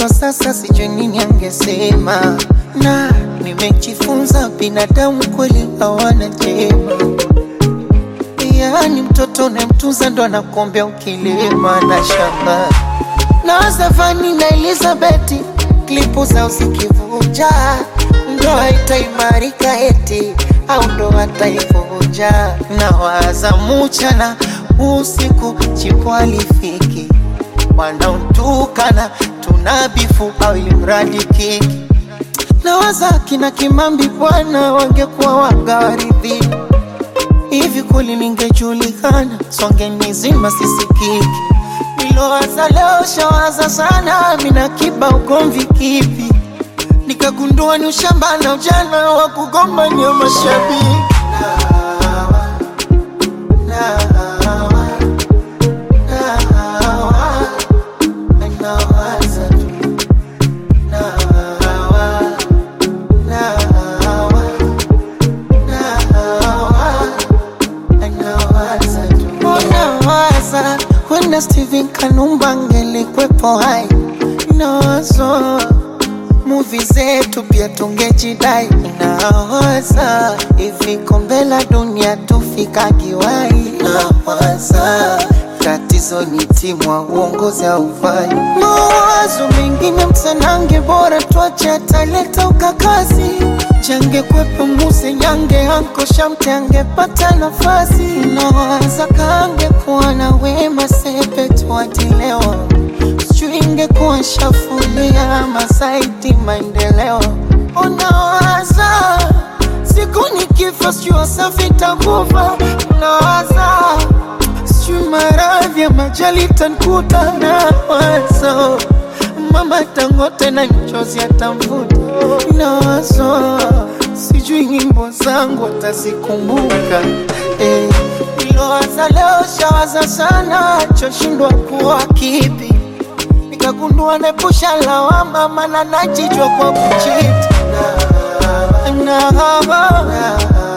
ndo sasa sijui nini angesema, na nimejifunza binadamu kweli hawana jema. Yaani mtoto unayemtunza ndo anakuombea ukilima na shamba na Zafani na Elizabeti klipu zao zikivuja, ndoa itaimarika eti au ndoa taivunja. Na waza mchana usiku, chipo alifiki wanaotukana tunabifu au ili mradi kiki. Na waza kina Kimambi bwana wangekuwa wagawaridhi hivi kweli ningejulikana, songe nizima sisikiki. Nilowaza leo shawaza sana, mina kiba ugomvi kipi? Nikagundua ni ushamba na ujana wa kugombania mashabiki. Nawaza tu, nawa, nawa, nawa Unawaza wenda Steven Kanumba angelikwepo hai, nawazo muvi zetu pia tungejidai. Nawaza hivi kombe la dunia tufika kiwai. Nawaza tatizo ni timu wa uongozi haufai. Mawazo mengine msanange, bora tuache ataleta ukakazi Jange kwepo muse nyange anko shamte angepata nafasi Nawaza kange kuwa na wema sepe tuatilewa Sijui ingekuwa shafulia masaiti maendeleo Unawaza siku nikifa sijui wasafi takufa Nawaza sijui maradhi ya majali tankuta Nawaza mama tangote na mchozi atamvuta nawazo sijui nyimbo zangu atazikumbuka eh. Nilowaza leo shawaza sana choshindwa kuwa kipi nikagundua nepusha lawama mana najijwa kwa kuchiti na, na, na,